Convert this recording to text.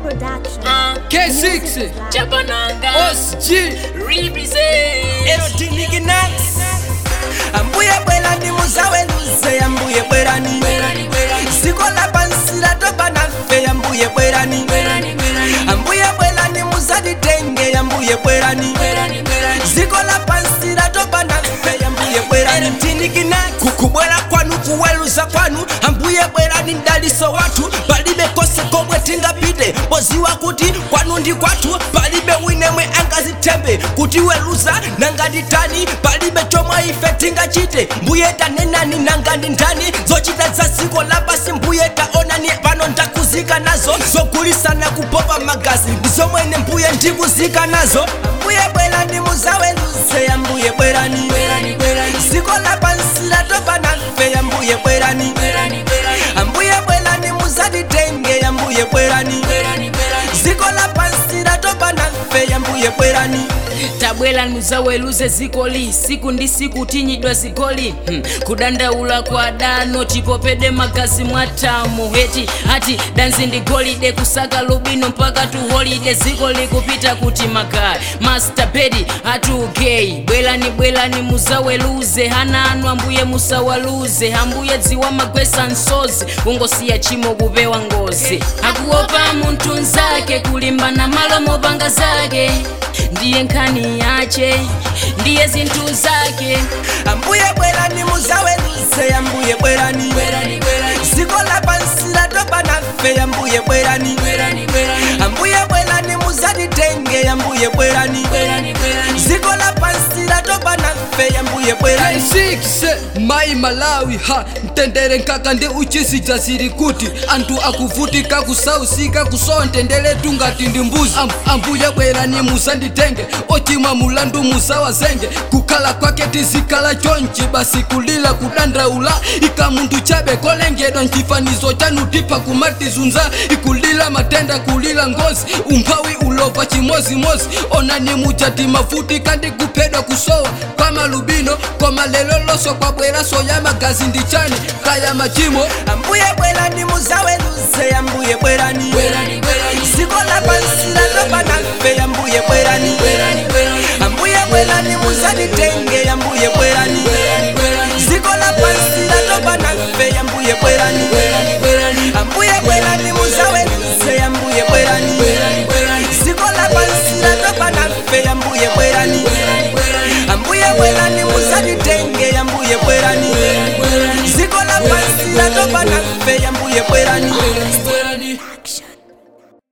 Production. K6 Chabananga OSG represent erotinikinax ambuye bwerani muzaweluze ambuye bwerani Bwerani, bwerani. ziko lapansila topa nafe ambuye bwerani Bwerani, bwerani. ambuye bwerani muzatitenge ambuye bwerani Bwerani, bwerani. ziko lapansila topa nafe ambuye bwerani erotinikinax kukubwera kwanu kuweluza kwanu ambuye bwerani mdaliso wathu palibe kose komwe tingapite poziwa kuti kwanu ndi kwathu palibe winemwe angazitembe kutiweluza nangati tani palibe chomwe ife tingachite mbuye tanenani nangati ndani zochita za ziko lapasi mbuye taonani pano ndakuzika nazo zogulisana kupopa magazi ndi zomwene mbuye ndikuzika nazo mbuye bwerani muzaweluze ambuye bwerani Bwerani, bwerani. ziko lapansila topa nafe ambuye bwerani Bwerani, bwerani. ambuye bwerani muzatitenge ambuye bwerani Bwerani, bwerani. ziko lapansila topa nafe ambuye bwerani tabwera muzaweluze zikoli siku ndi siku tinyidwa zikoli hmm. kudandaula kwa dano tipopede magazi mwatamo heti ati danzi ndi golide kusaka lubino mpaka tu holide ziko likupita kuti makaya master bedi atugei bwerani bwerani muzaweluze hana anu ambuye musawaluze ambuye dziwa magwesa nsozi ungosiya chimo kupewa ngozi akuopa munthu nzake kulimbana malo mopanga zake ndiye nkhani yache ndiye zinthu zake ambuye bwerani muzaweluze ambuye bwerani Bwerani, bwerani. ziko lapansila topa nafe ambuye bwerani Bwerani, bwerani. ambuye bwerani muzatitenge ambuye bwerani Bwerani, bwerani. ziko lapansila topa nafe ambuye bwerani K6 mai malawi ha mtendere nkaka ndi uchisija ziri kuti anthu akuvutika kusausika kusontendere tungati ndi mbuzi Am, ambuye bwerani musanditenge ochimwa mulandu musawazenge kukhala kwake tizikhala chonchi basi kulila kudandaula ika munthu chabe kolengedwa nchifanizo chanu tipa kumatizunza ikulila matenda kulila ngozi umphawi ulova chimozimozi onani mujati mafuti kandi kuphedwa kusowa kwa malubino koma lelo loso kwabwera soya magazi ndi chani kaya machimo ambuye bwerani muzaweluze ambuye bwerani Bwerani, bwerani. ziko lapansila topa nafe ambuye bwerani Bwerani, bwerani. ambuye bwerani muzatitenge ambuye bwerani Bwerani, bwerani. ziko lapansila topa nafe ambuye bwerani Bwerani, bwerani. ambuye bwerani muzaweluze ambuye bwerani Bwerani, bwerani. ziko lapansila topa nafe ambuye bwerani Bwerani, bwerani. ambuye bwerani muzatitenge ambuye bwerani Bwerani, bwerani. ziko lapansila topa nafe ambuye bwerani Bwerani, bwerani.